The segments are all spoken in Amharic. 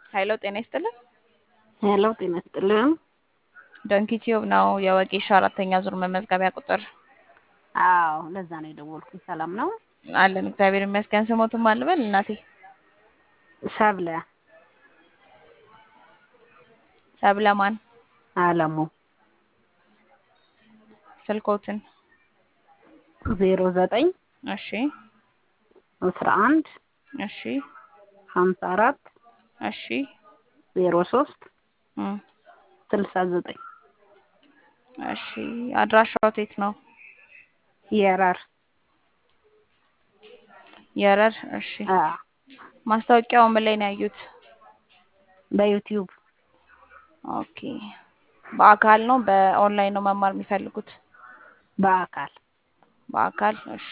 ሀይሎ ጤና ይስጥልን። ሄሎ ጤና ይስጥልን። ዶንኪ ቲዩብ ነው የወጌሻ አራተኛ ዙር መመዝገቢያ ቁጥር አዎ ለዛ ነው የደወልኩኝ። ሰላም ነው አለን እግዚአብሔር ይመስገን። ስሞትም አልበል እናቴ ሰብለ ሰብለማን አለሙ ስልኮትን ዜሮ ዘጠኝ እሺ አስራ አንድ እሺ ሀምሳ አራት እሺ ዜሮ ሶስት እም፣ ስልሳ ዘጠኝ እሺ አድራሻው የት ነው? የረር የረር እሺ አ ማስታወቂያው ምን ላይ ነው ያዩት? በዩቲዩብ ኦኬ በአካል ነው በኦንላይን ነው መማር የሚፈልጉት? በአካል በአካል እሺ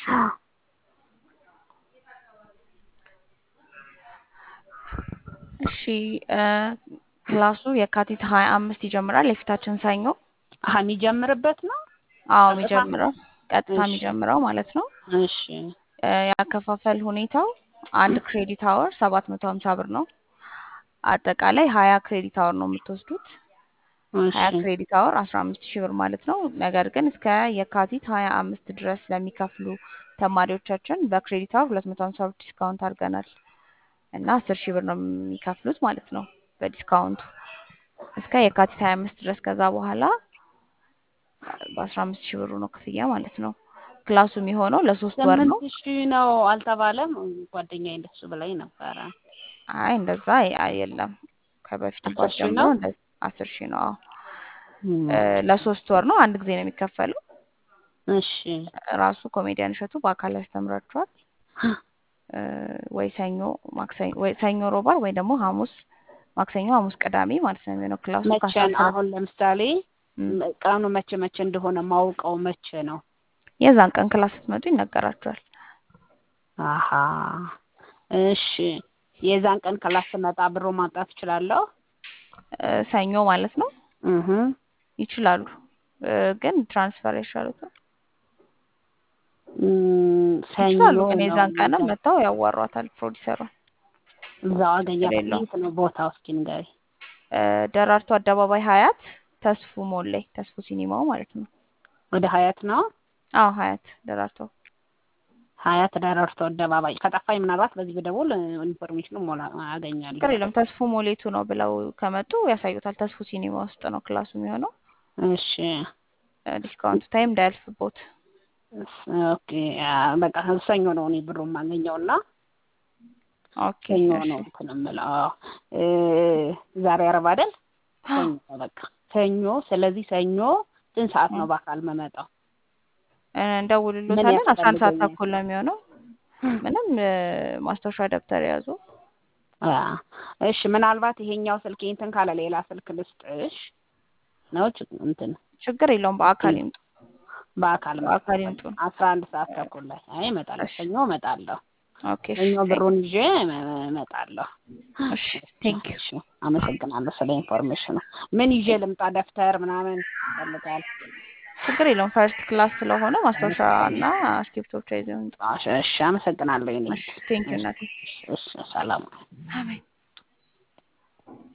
እሺ እ ክላሱ የካቲት ሀያ አምስት ይጀምራል የፊታችን ሰኞ አሀ የሚጀምርበት ነው። አዎ ቀጥታ? የሚጀምረው ቀጥታ እሺ። የሚጀምረው ማለት ነው። እሺ እ ያከፋፈል ሁኔታው አንድ ክሬዲት አወር ሰባት መቶ ሀምሳ ብር ነው። አጠቃላይ ሀያ ክሬዲት አወር ነው የምትወስዱት። ሀያ እሺ ክሬዲት አወር አስራ አምስት ሺህ ብር ማለት ነው። ነገር ግን እስከ የካቲት ሀያ አምስት ድረስ ለሚከፍሉ ተማሪዎቻችን በክሬዲት አወር ሁለት መቶ ሀምሳ ብር ዲስካውንት አድርገናል እና አስር ሺህ ብር ነው የሚከፍሉት ማለት ነው በዲስካውንቱ እስከ የካቲት ሀያ አምስት ድረስ። ከዛ በኋላ በአስራ አምስት ሺህ ብሩ ነው ክፍያ ማለት ነው። ክላሱ የሚሆነው ለሶስት ወር ነው። ስምንት ሺህ ነው አልተባለም? ጓደኛዬ እንደሱ ብላኝ ነበረ። አይ እንደዛ አይ- የለም ከበፊት አስር ኳስ ሺህ ጀምሮ ነው? እንደ አስር ሺህ ነው። አዎ እም፣ እ ለሶስት ወር ነው። አንድ ጊዜ ነው የሚከፈለው። እሺ ራሱ ኮሜዲያን እሸቱ በአካል ያስተምራችኋል። እ ወይ ሰኞ ማክሰኞ ወይ ሰኞ ሮባ ወይ ደግሞ ሐሙስ ማክሰኞ ሐሙስ ቅዳሜ ማለት ነው የሚሆነው ክላሱ መቼ ከአስራ ነው? አንድ አሁን ለምሳሌ እም፣ ቀኑ መቼ መቼ እንደሆነ ማውቀው መቼ ነው? የዛን ቀን ክላስ ስትመጡ ይነገራችኋል። አሀ እሺ። የዛን ቀን ክላስ ስመጣ ብሮ ማምጣት እችላለሁ? እ ሰኞ ማለት ነው እህ ይችላሉ። እ ግን ትራንስፈር ይሻሉታል። እም፣ ሰኞ ይችላሉ ግን ነው የዛን ቀንም የሚገ- መጥተው ያዋሯታል ፕሮዲሰሯን። እዛው አገኛት። ችግር የለውም። የት ነው ቦታው? እስኪ ንገሪ። እ ደራርቱ አደባባይ ሀያት ተስፉ ሞል ላይ ተስፉ ሲኒማው ማለት ነው። ወደ ሀያት ነው? አዎ ሀያት ደራርቱ ሀያት ደረርቶ አደባባይ። ከጠፋኝ ምናልባት በዚህ ብደውል ኢንፎርሜሽኑ ሞላ አገኛለሁ። ችግር የለም። ተስፉ ሞሌቱ ነው ብለው ከመጡ ያሳዩታል። ተስፉ ሲኒማ ውስጥ ነው ክላሱ የሚሆነው። እሺ እ ዲስካውንት ታይም እንዳያልፍቦት። ኦኬ። አ፣ በቃ ሰኞ ነው እኔ ብሩ የማገኘው እና ኦኬ ሰኞ እሺ ነው እንትን የምለው። አዎ። እ፣ ዛሬ አረብ አይደል? ሰኞ ነው በቃ ሰኞ። ስለዚህ ሰኞ ስንት ሰዓት ነው በአካል መመጣው? እ ምን እንደውልሎታለን። አስራ አንድ ሰዓት ያስፈልገኛል? ተኩል ነው የሚሆነው። ምንም እ ማስታወሻ ደብተር የያዙ አ፣ እሺ። ምናልባት ይሄኛው ስልክ እንትን ካለ ሌላ ስልክ ልስጥሽ ነው ች- እንትን ችግር የለውም። በአካል ይምጡ። በአካል በአካል መጥተው ይምጡ። አስራ አንድ ሰዓት ተኩል ላይ አይ እመጣለሁ። እሺ ሰኞ እመጣለሁ። ኦኬ እሺ ሰኞ ቴንክ ብሩን ይዤ እመ- እመጣለሁ። እሺ ቴንክ ዩ እሺ፣ አመሰግናለሁ ስለ ኢንፎርሜሽኑ። ምን ይዤ ልምጣ? ደብተር ምናምን ይፈልጋል? ችግር የለውም። ፈርስት ክላስ ስለሆነ ማስታወሻ እና እስክሪብቶች ይዘው ይምጡ። እሺ፣ እሺ፣ አመሰግናለሁ። የኔ እሺ ቴንክ ዩ እሺ፣ እናቴ። እሺ፣ ሰላም አሜን